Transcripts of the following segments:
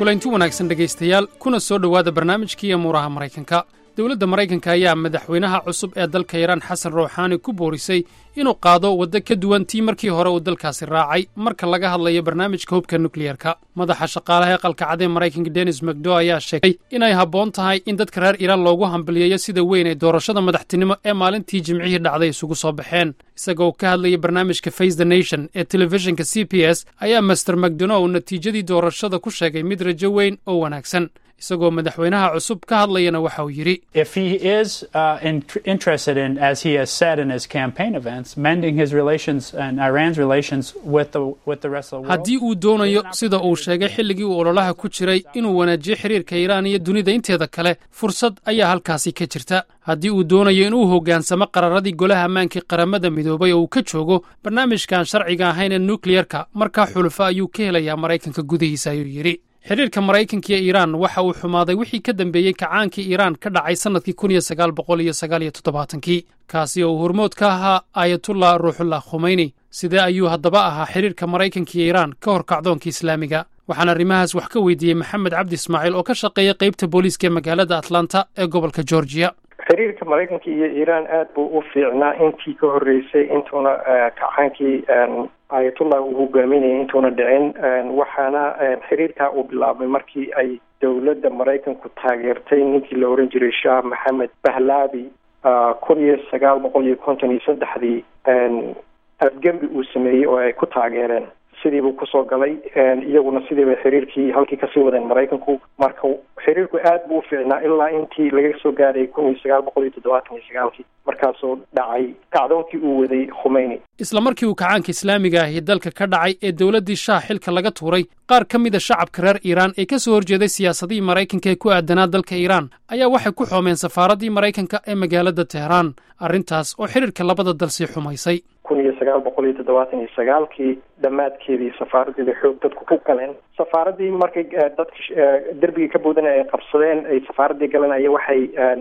kulanti wanaagsan dhegaystayaal kuna soo dhowaada barnaamijkii amuuraha maraykanka dowladda maraykanka ayaa madaxweynaha cusub ee dalka iiraan xasan rawxaani ku boorisay inuu qaado waddo ka duwan tii markii hore uu dalkaasi raacay marka laga hadlayo barnaamijka hubka nukliyerka madaxa shaqaalaha ee qalkacad ee maraykanka denis macdo ayaa sheegay inay habboon tahay in dadka reer iiraan loogu hambaliyeeyo sida weyn ee doorashada madaxtinimo ee maalintii jimcihii dhacday isugu soo baxeen isagoo ka hadlaya barnaamijka face the nation ee telefishinka c b s ayaa master macdonow natiijadii doorashada ku sheegay mid rajo weyn oo wanaagsan isagoo madaxweynaha cusub ka hadlayana waxa uu yidhi haddii uu doonayo sida uu sheegay xilligii uu ololaha ku jiray inuu wanaajiyo xiriirka iiraan iyo dunida inteeda kale fursad ayaa halkaasi ka jirta haddii uu doonayo inuu hoggaansamo qararadii golaha ammaankii qaramada midoobay oo uu ka joogo barnaamijkan sharciga ahayn ee nukliyerka markaa xulufo ayuu ka helayaa maraykanka gudihiisa ayuu yidhi xidhiirka maraykanka iyo iiraan waxa uu xumaaday wixii ka dambeeyey kacaankii iiraan ka dhacay sannadkii kun iyo sagaal boqol iyo sagaal iyo toddobaatankii kaasi oo uu hormood ka ahaa aayatullah ruuxullah khumeyni sidee ayuu haddaba ahaa xidhiirka maraykanka iyo iiraan ka hor kacdoonka islaamiga waxaan arrimahaas wax ka weydiiyey maxamed cabdi ismaaciil oo ka shaqeeya qaybta booliiska ee magaalada atlanta ee gobolka georgiya xiriirka maraykanka iyo iiraan aad buu u fiicnaa intii ka horreysay intuuna kacaankii ayatullah uu hogaaminayay intuuna dhicin waxaana xiriirkaa uu bilaabmay markii ay dowladda maraykanku taageertay ninkii la oran jiray shah maxamed bahlavi kun iyo sagaal boqol iyo konton iyo saddexdii afgembi uu sameeyey oo ay ku taageereen sidii buu kusoo galay iyaguna sidiiba xiriirkii halkii kasii wadeen maraykanku marka xiriirku aad buu u fiicnaa ilaa intii laga soo gaadhay kun iyo sagaal boqol iyo toddobaatan iyo sagaalkii markaasoo dhacay kacdoonkii uu waday khumeyni isla markii uu kacaanka islaamiga ahi dalka ka dhacay ee dowladdii shaah xilka laga tuuray qaar ka mida shacabka reer iiraan ee ka soo horjeeday siyaasadihii maraykanka ee ku aadanaa dalka iiraan ayaa waxay ku xoomeen safaaraddii maraykanka ee magaalada teheraan arrintaas oo xidhiirka labada dal sii xumaysay kun iyo sagaal boqol iyo toddobaatan iyo sagaalkii dhammaadkeedii safaaradeeda xoog dadku ku galeen safaaradii markay dadka derbigii ka boodana ay qabsadeen ay safaaradii galeen aya waxay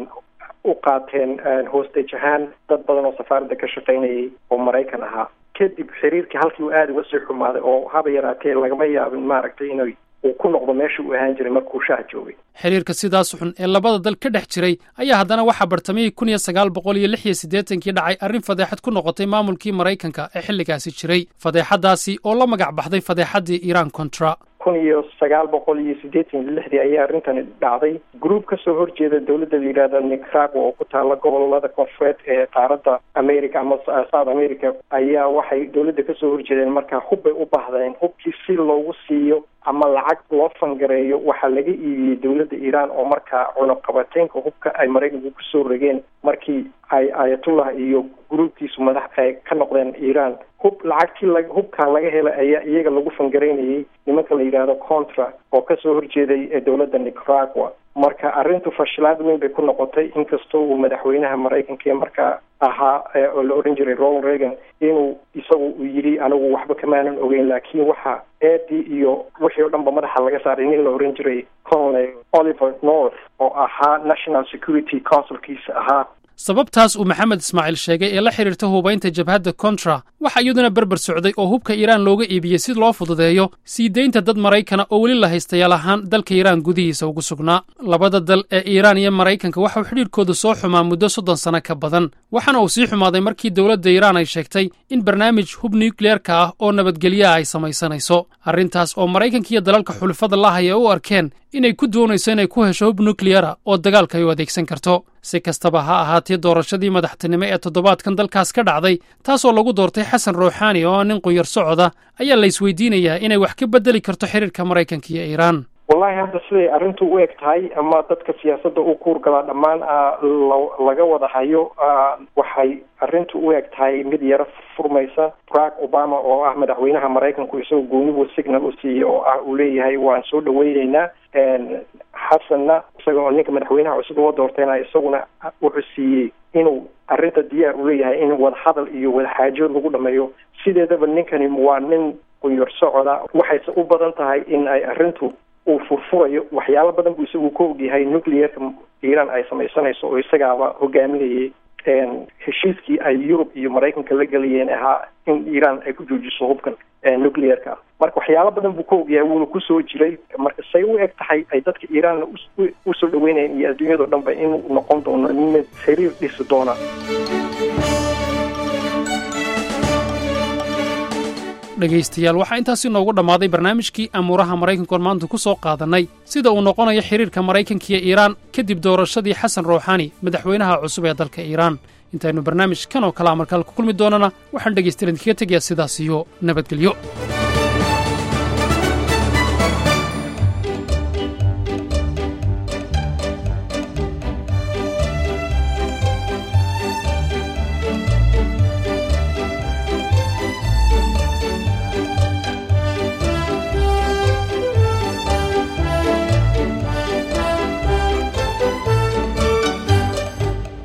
u qaateen hostage ahaan dad badan oo safaaradda ka shaqaynayay oo maraykan ahaa kadib xiriirkii halkii uu aada uga sii xumaaday oo haba yaraatee lagama yaabin maaragtay inay uu ku noqdo meesha uu ahaan jiray markuu shaah joogay xiriirka sidaas xun ee labada dal ka dhex jiray ayaa haddana waxaa bartamihii kun iyo sagaal boqol iyo lix iyo siddeetankii dhacay arrin fadeexad ku noqotay maamulkii maraykanka ee xilligaasi jiray fadeexaddaasi oo la magac baxday fadeexaddii iiraan contra kun iyo sagaal boqol iyo siddeetan iyo lixdii ayaa arrintani dhacday gruub ka soo horjeeda dowladda la yidhahda nicaragua oo ku taala gobolada koonfureed ee qaaradda america ama south america ayaa waxay dowladda kasoo horjeedeen markaa hub bay u baahdeen hubkii si loogu siiyo ama lacag loo fangareeyo waxaa laga iibiyey dowladda iiraan oo markaa cunuqabateynka hubka ay maraykanku kusoo rogeen markii ay ayatullah iyo gruubkiisu madax ay ka noqdeen iiraan hub lacagtii la hubkaa laga helay ayaa iyaga lagu fangareynayay nimanka la yidhaahdo contra oo kasoo horjeeday dowladda nicaragua marka arrintu fashilaad weyn bay ku noqotay inkastoo uu madaxweynaha maraykanka ee markaa ahaa oo la oran jiray ronald reagan inuu isagu uu yidhi anigu waxba kamaanan ogeyn laakiin waxa eedii iyo wixii o dhan ba madaxa laga saaray nin la oran jiray colonel oliver north oo ahaa national security councilkiisa ahaa sababtaas uu maxamed ismaaciil sheegay ee la xidhiirta hubaynta jabhadda contra waxaa iyaduna berber socday oo hubka iiraan looga iibiyey si loo fududeeyo sii deynta dad maraykana oo weli la haystayaal ahaan dalka iiraan gudihiisa ugu sugnaa labada dal ee iiraan iyo maraykanka waxauu xidhiirkooda soo xumaa muddo soddon sano ka badan waxaana uu sii xumaaday markii dowladda iiraan ay sheegtay in barnaamij hub nukliyerka ah oo nabadgelyaha ay samaysanayso arrintaas oo maraykanka iyo dalalka xulufada lahaya u arkeen inay ku doonayso inay ku hesho hub nukliyera oo dagaalka ay u adeegsan karto si kastaba ha ahaatee doorashadii madaxtinimo ee toddobaadkan dalkaas ka dhacday taasoo lagu doortay xasan ruuxaani oo nin qunyar socoda ayaa la isweydiinayaa inay wax ka beddeli karto xidhiirka maraykanka iyo iiraan wallahi hadda siday arrintu u eg tahay ama dadka siyaasadda u kuurgalaa dhammaan laga wada hayo waxay arrintu u eg tahay mid yaro furmaysa barack obama oo ah madaxweynaha maraykanku isagoo goonibu signal u siiyey oo ah uu leeyahay waan soo dhaweyneynaa xasanna isaga oo ninka madaxweynaha cusub loo doortayna isaguna wuxuu siiyey inuu arrinta diyaar u leeyahay in wadahadal iyo wadaxaajo lagu dhameeyo sideedaba ninkani waa nin qunyar socoda waxayse u badan tahay in ay arrintu uu furfurayo waxyaalo badan buu isagu ka ogyahay nuclearka iiraan ay samaysanayso oo isagaaba hogaaminayay heshiiskii ay yurub iyo maraykanka la gelayeen ahaa in iiraan ay ku joojiso hubkan nuclearka marka waxyaalo badan buu ka ogyahay wuuna kusoo jiray marka say u eg tahay ay dadka iiraanna usoo dhaweynayaan iyo adduunyado dhan ba inuu noqon doono nin xiriir dhisi doona dhegaystayaal waxaa intaasi noogu dhammaaday barnaamijkii amuuraha maraykankoon maanta ku soo qaadannay sida uu noqonayo xidhiirka maraykanka iyo iiraan kadib doorashadii xasan ruuxaani madaxweynaha cusub ee dalka iiraan intaynu barnaamij kan oo kalea markaal ku kulmi doonana waxaan dhegaystayaal idinkaga tegayaa sidaas iyo nabadgelyo